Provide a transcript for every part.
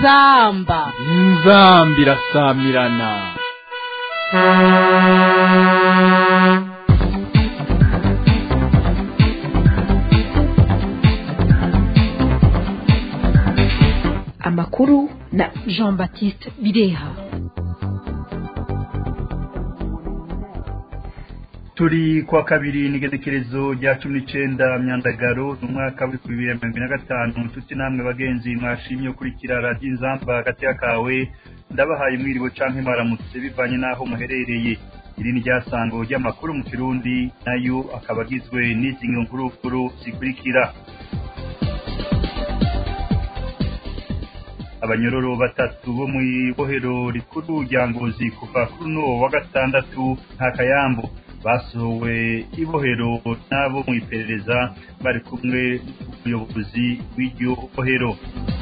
inzamba inzamba irasamirana amakuru na jean baptiste bireha turi kwa kabiri n'igenekerezo rya cumi n'icenda myandagaro n'umwaka w'ibihumbi bibiri na mirongo ine na gatanu nshuti namwe bagenzi mwashimye ukurikira radiyo inzamba hagati y'akawe ndabahaye mwiriwe canke mwaramutse bivanye n'aho muherereye iri ni ryasango ry'amakuru mu kirundi nayo akaba agizwe n'izi nkuru zikurikira abanyororo batatu bo mu ibohero rikuru rya ngozi kuva kuri uno wa gatandatu nta kayambo basohowe ibohero n'abo mu iperereza bari kumwe n'umuyobozi w'iryo bohero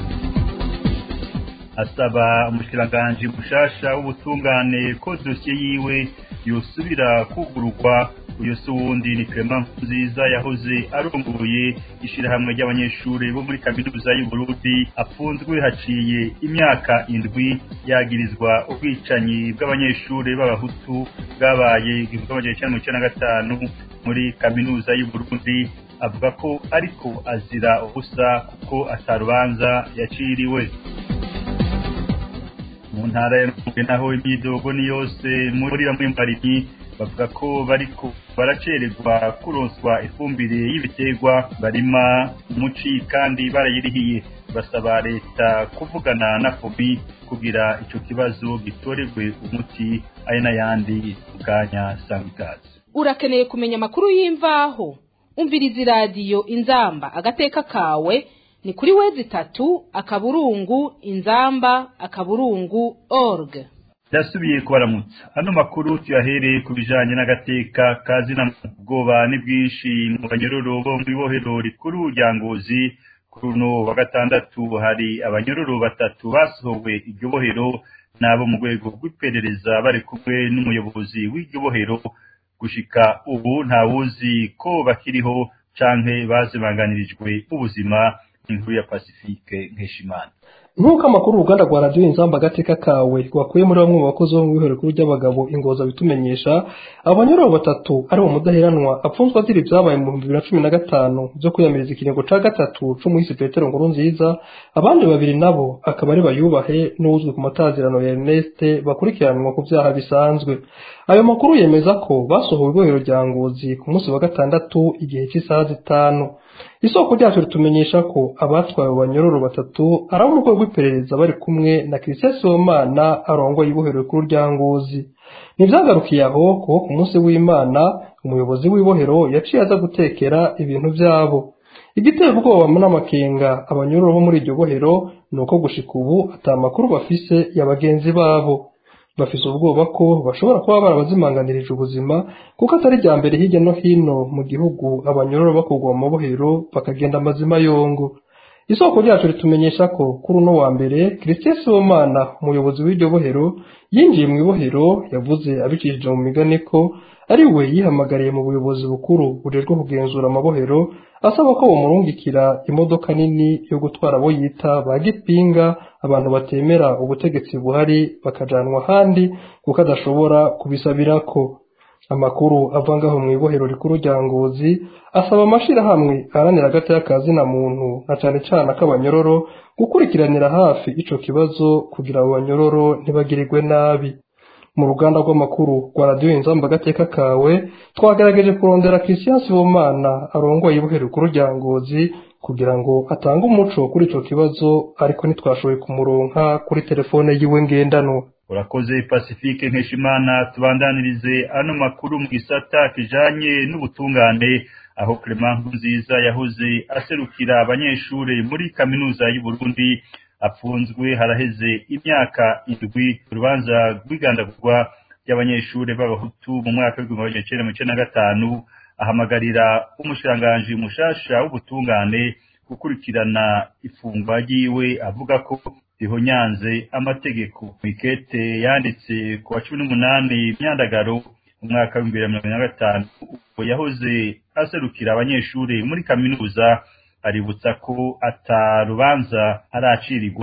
asaba umushikiranganji mushasha w'ubutungane ko dosiye yiwe yosubira kugururwa uyu si uwundi ni Clement nziza yahoze arongoye ishirahamwe ry'abanyeshuri bo muri kaminuza y'uburundi apfunzwe haciye imyaka indwi yagirizwa ubwicanyi bw'abanyeshuri b'abahutu bwabaye igihumbi magana cyenda mirongo icyenda na gatanu muri kaminuza y'uburundi avuga ko ariko azira ubusa kuko atarubanza yaciriwe mu ntara ya Rumonge naho imyidogo ni yose muri bamwe mu barimyi bavuga ko bariko baracererwa kuronswa ifumbire y'ibiterwa barima umuci kandi barayirihiye basaba leta kuvugana na fobi kugira ico kibazo gitorerwe umuti ari n'ayandi bwanya sangikazi urakeneye kumenya amakuru y'imvaho umviriza iradiyo inzamba agateka kawe ni kuri wezi itatu akaburungu inzamba akaburungu org ndasubiye kubaramutsa ano makuru tuyahereye ku bijanye n'agateka kazina ubwoba ni bwinshi mu banyororo bo mu ibohero rikuru rya ngozi kuri uno wa gatandatu hari abanyororo batatu basohowe iryo bohero n'abo mu rwego rw'iperereza bari kumwe n'umuyobozi w'iryo bohero gushika ubu ntawuzi ko bakiriho canke bazibanganirijwe ubuzima inkuru ya Pacifique Nkeshimana nk'uko amakuru uruganda rwa radiyo inzamba agateka kawe rwakuye muri bamwe mu bakozi bo mu bihoro rikuru ry'abagabo ingoza bitumenyesha abanyururu batatu ari mu mudaheranwa apfunzwe azira ibyabaye mu bihumbi bibiri na cumi na gatanu byo kwiyamiriza ikiringo ca gatatu c'umuhisi petero nkuru nziza abandi babiri nabo akaba ari bayubahe n'uwuzwi ku matazirano ya erneste bakurikiranwa ku vyaha bisanzwe ayo makuru yemeza ko basohowe ibohero rya ngozi ku munsi wa gatandatu igihe cy'isaha zitanu isoko ryacu ritumenyesha ko abatwawe banyororo batatu ari abo mu rwego rw'iperereza bari kumwe na christian sibomana arongoye ibohero rikuru rya ngozi ntibyagarukiye aho kuko ku munsi w'imana umuyobozi w'ibohero yaciye aza gutekera ibintu byabo igiteye ubwoba n'amakenga abanyororo bo muri iryo bohero ni uko gushika ubu ata makuru bafise ya bagenzi babo bafise ubwoba ko bashobora kuba barabazimanganirije ubuzima kuko atari rya mbere hirya no hino mu gihugu abanyororo bakurwa mu mabohero bakagenda amazima yongo isoko ryacu ritumenyesha ko kuri uno wa mbere christian sibomana umuyobozi w'iryo bohero yinjiye mu ibohero yavuze abicishije mu migani ko ari we yihamagariye mu buyobozi bukuru bujejwe kugenzura amabohero asaba ko bamurungikira imodoka nini yo gutwara abo yita ba gipinga abantu batemera ubutegetsi buhari bakajanwa ahandi kuko adashobora kubisabirako amakuru ava ngaho mu ibohero rikuru rya ngozi asaba amashirahamwe aharanira agati y'akazina muntu na cane cane ak'abanyororo gukurikiranira hafi ico kibazo kugira abo banyororo ntibagirirwe nabi mu ruganda rw'amakuru rwa radiyo inzamba agateka kawe twagerageje kurondera christian sibomana arongoye ibohero rikuru rya ngozi kugira ngo atange umuco kuri ico kibazo ariko ntitwashoboye kumuronka kuri telefone yiwe ngendanwa urakoze pacifique nkeshimana tubandanirize ano makuru mu gisata kijanye n'ubutungane aho Clement nziza yahoze aserukira abanyeshuri muri kaminuza y'uburundi apfunzwe haraheze imyaka indwi urubanza rw'igandagurwa ry'abanyeshuri b'abahutu mu mwaka w'igihumbi magana cyenda mirongo icyenda na gatanu ahamagarira umushiranganji mushasha w'ubutungane gukurikirana ifungwa ryiwe avuga ko rihonyanze amategeko mikete yanditse ku wa cumi n'umunani myandagaro mu mwaka w'ibihumbi bibiri na mirongo ine na gatanu ubwo yahoze aserukira abanyeshuri muri kaminuza aributsa ko atarubanza aracirirwa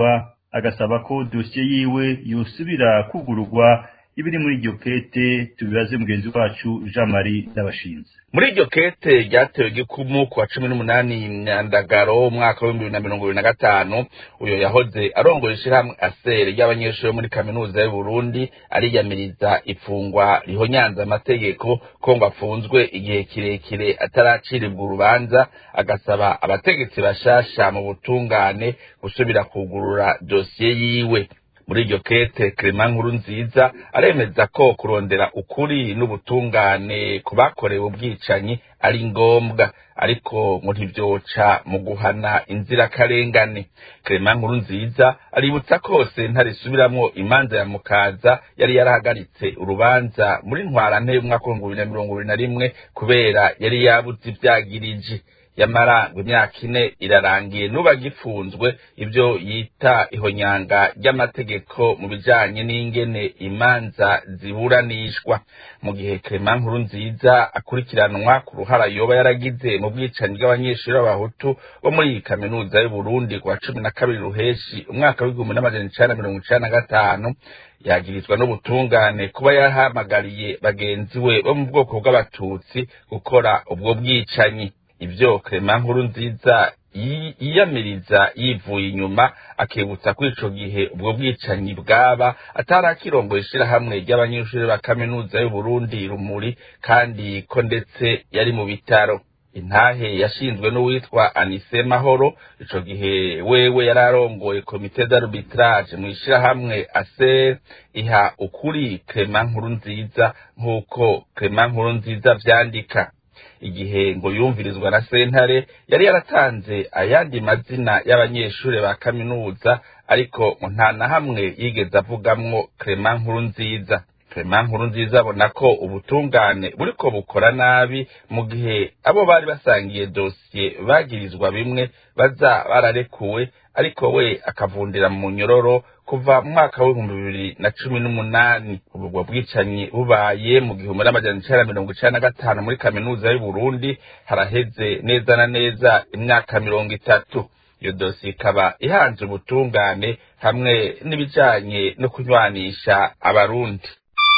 agasaba ko dosiye yiwe yosubira kugururwa ibiri muri iryo kete tubibaze mugenzi wacu Jean Marie Ndabashinze muri iryo kete ryatewe gikumu ku wa cumi n'umunani myandagaro umwaka w'ibihumbi bibiri na mirongo ibiri na gatanu uyo yahoze arongoye ishirahamwe asere ry'abanyeshuri muri kaminuza y'u Burundi ariyamiriza ifungwa rihonyanza amategeko ko ngo afunzwe igihe kirekire ataracirirwa urubanza agasaba abategetsi bashasha mu butungane gusubira kugurura dosiye yiwe muri iryo kete Clement nkuru nziza aremeza ko kurondera ukuri n'ubutungane ku bakorewe ubwicanyi ari ngombwa ariko ngo ntibyoca mu guhana inzirakarengane Clement nkuru nziza aributsa ko sentare isubiramwo imanza ya mukaza yari yarahagaritse urubanza muri ntwarante y'umwaka w'ibihumbi bibiri na mirongo ibiri na rimwe kubera yari yabuze ivyagirije yamara ngo imyaka ine irarangiye nuba gifunzwe ibyo yita ihonyanga ry'amategeko mu bijanye n'ingene imanza ziburanishwa mu gihe Clement nkuru nziza akurikiranwa ku ruhara yoba yaragize mu bwicanyi bw'abanyeshuri b'abahutu bo muri iyi kaminuza y'u Burundi ku wa cumi na kabiri ruheshi umwaka w'igihumbi n'amajana icenda na mirongo icenda na gatanu yagirizwa n'ubutungane kuba yahamagariye bagenzi we bo mu bwoko bw'abatutsi gukora ubwo bwicanyi ibyo Clement nkuru nziza yiyamiriza yivuye inyuma akibutsa ko ico gihe ubwo bwicanyi bwaba atarakirongoye ishirahamwe ry'abanyeshuri ba kaminuza y'u Burundi rumuri kandi ko ndetse yari mu bitaro intahe yashinzwe n'uwitwa Anise Mahoro ico gihe wewe yararongoye komite d'arbitrage mu ishirahamwe ASER iha ukuri Clement nkuru nziza nk'uko Clement nkuru nziza vyandika igihe ngo yumvirizwa na sentare yari yaratanze ayandi mazina y'abanyeshuri ba kaminuza ariko nta na hamwe yigeze avugamwo Clement nkuru nziza Clement nkuru nziza abona ko ubutungane buriko bukora nabi mu gihe abo bari basangiye dosiye bagirizwa bimwe baza bararekuwe ariko we akavundira mu nyororo kuva mu mwaka w'ibihumbi bibiri na cumi n'umunani ubwo bwicanyi bubaye mu gihumbi n'amajana icenda mirongo icenda na gatanu muri kaminuza y'u Burundi haraheze neza na neza imyaka mirongo itatu iyo dosiye ikaba ihanze ubutungane hamwe n'ibijanye no kunywanisha abarundi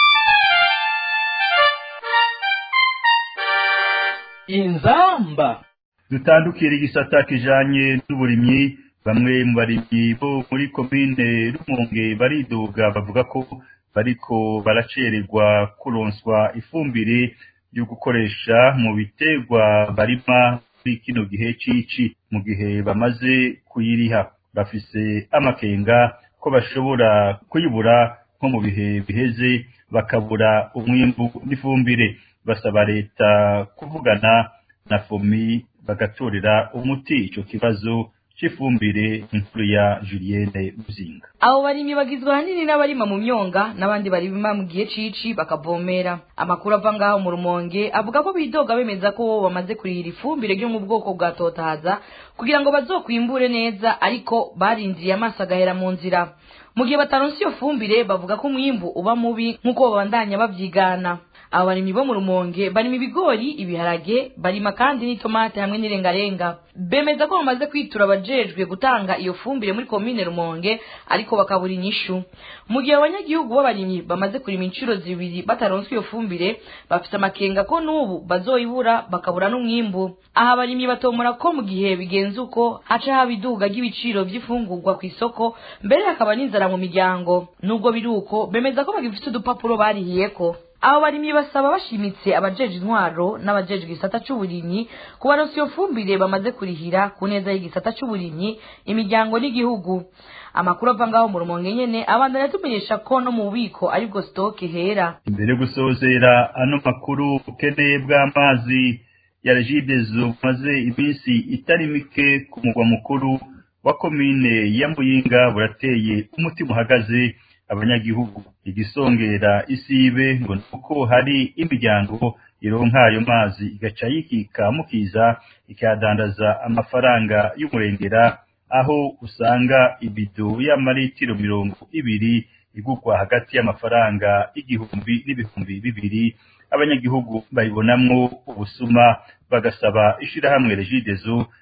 inzamba dutandukira igisata kijanye n'uburimyi bamwe mu barimyi bo muri komine Rumonge baridoga bavuga ko bariko baracererwa kuronswa ifumbire yo gukoresha mu biterwa barima muri kino gihe cici mu gihe bamaze kuyiriha bafise amakenga ko bashobora kuyibura nko mu bihe biheze bakabura umwimbu n'ifumbire basaba leta kuvugana na fomi bagatorera umuti ico kibazo c'ifumbire inkuru ya Julienne Muzinga abo barimyi bagizwe ahanini n'abarima mu myonga n'abandi barima mu gihe cici bakavomera amakuru ava ngaho mu rumonge avuga ko bidoga bemeza ko bamaze kurihira ifumbire ryo mu bwoko bwa totahaza kugira ngo bazokwimbure neza ariko barindiye amaso agahera mu nzira mu gihe bataronse iyo fumbire bavuga ko umwimbu uba mubi nk'uko babandanya bavyigana abo barimyi bo mu rumonge barima ibigori ibiharage barima kandi n'itomate hamwe n'irengarenga bemeza ko bamaze kwitura abajejwe gutanga iyo fumbire muri komine rumonge ariko bakabura inyishu mu gihe abanyagihugu b'abarimyi bamaze kurima inshuro zibiri bataronswe iyo fumbire bafite amakenga ko n'ubu bazoyibura bakabura n'umwimbu aha abarimyi batomora ko mu gihe bigenze uko haca haba iduga ry'ibiciro vy'ifungurwa ku isoko mbere hakaba n'inzara mu miryango nubwo biri uko bemeza ko bagifite udupapuro barihiyeko abo barimyi basaba bashimitse abajeje intwaro n'abajeje igisata c'uburimyi kubaronsa iyo fumbire bamaze kurihira ku neza y'igisata c'uburimyi imiryango n'igihugu amakuru ava ngaho mu rumonge nyene abandanya tumenyesha ko no mu bubiko aribwo stoke hera imbere yo gusozera ano makuru ubukene bw'amazi ya regidezo bumaze iminsi itari mike ku mugwa mukuru wa komine ya muyinga burateye umutima uhagaze abanyagihugu igisongera isibe ngo nuko hari imiryango ironka ayo mazi igaca yikika mukiza ikadandaza amafaranga y'umurengera aho usanga ibido y'amaritiro mirongo ibiri igurwa hagati y'amafaranga igihumbi n'ibihumbi bibiri abanyagihugu bayibonamwo ubusuma bagasaba ishirahamwe regidezo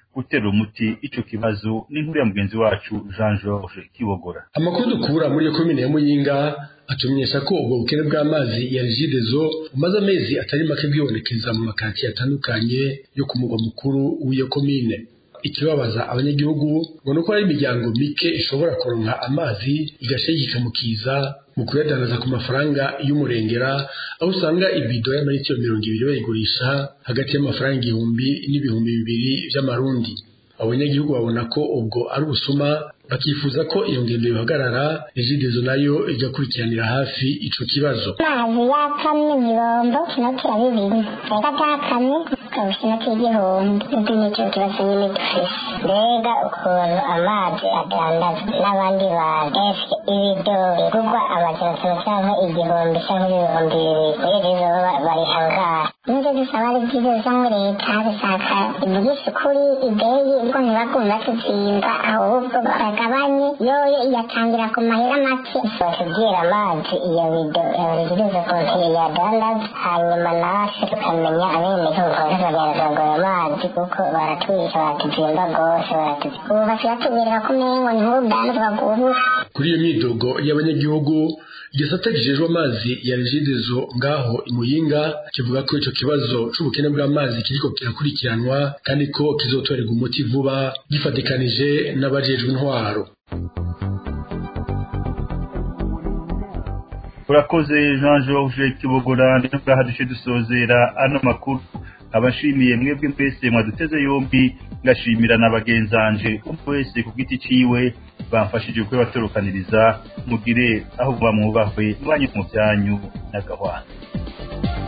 gutera umuti ico kibazo n'inkuru ya mugenzi wacu Jean Georges Kibogora amakuru dukura muri iyo komine ya Muyinga atumenyesha ko ubwo bukene bw'amazi ya Regideso bumaze amezi atari make bwibonekeza mu makantiye atandukanye yo ku mugwa mukuru w'iyo komine ikibabaza abanyagihugu ngo nuko hari imiryango mike ishobora kuronka amazi igashegeka mu kiza mu kuyadandaza ku mafaranga y'umurengera aho usanga ibido y'amaritiro mirongo ibiri bayigurisha hagati y'amafaranga igihumbi n'ibihumbi bibiri vy'amarundi abanyagihugu babona ko ubwo ari ubusuma bakifuza ko iyo ngendo yohagarara regidezo nayo igakurikiranira hafi ico kibazo amazi yakamye ibirombo kinotira bibiri reka atakamye ukabusha inoti y'igihumbi nibwo nicyo kibazo nyine dufise mbega ukuntu amazi adandazwa n'abandi bantu ese ibido bigurwa amajana atanu cyangwa igihumbi cyangwa ibihumbi bibiri regidezo bari hangaha nibyo dusaba regidezo ngo leta zisaka ivugisha ukuri ideyi ubwo ntibagume batuzimba ahubwo bagabanye yoyo iyatangira ku mahera make batubwira amazi iyo bido yaregereza konti yadandaza hanyuma natwe tukamenya abenegihugu bazagaragaza ngo ayo mazi kuko baratwica baratuzimba rwose baratuzimba ubu basigaye batubwira ko umengo ni nk'urudandazwa rw'ubusa kuri iyo myidogo y'abanyagihugu igisata kijejwe amazi ya regidezo ngaho imuyinga kivuga ko ico kibazo c'ubukene bw'amazi kiriko kirakurikiranwa kandi ko kizotorerwa umuti vuba gifatikanije n'abajejwe intwaro urakoze Jean Georges Kibogora ndetse ngaha duce dusozera ano makuru abashimiye mwebwe mwese mwaduteze yombi ngashimira na bagenzanje umwe wese ku giti ciwe bamfashije kwe batorokaniriza mugire aho muba mwubahwe mwanye mu byanyu n'agahwana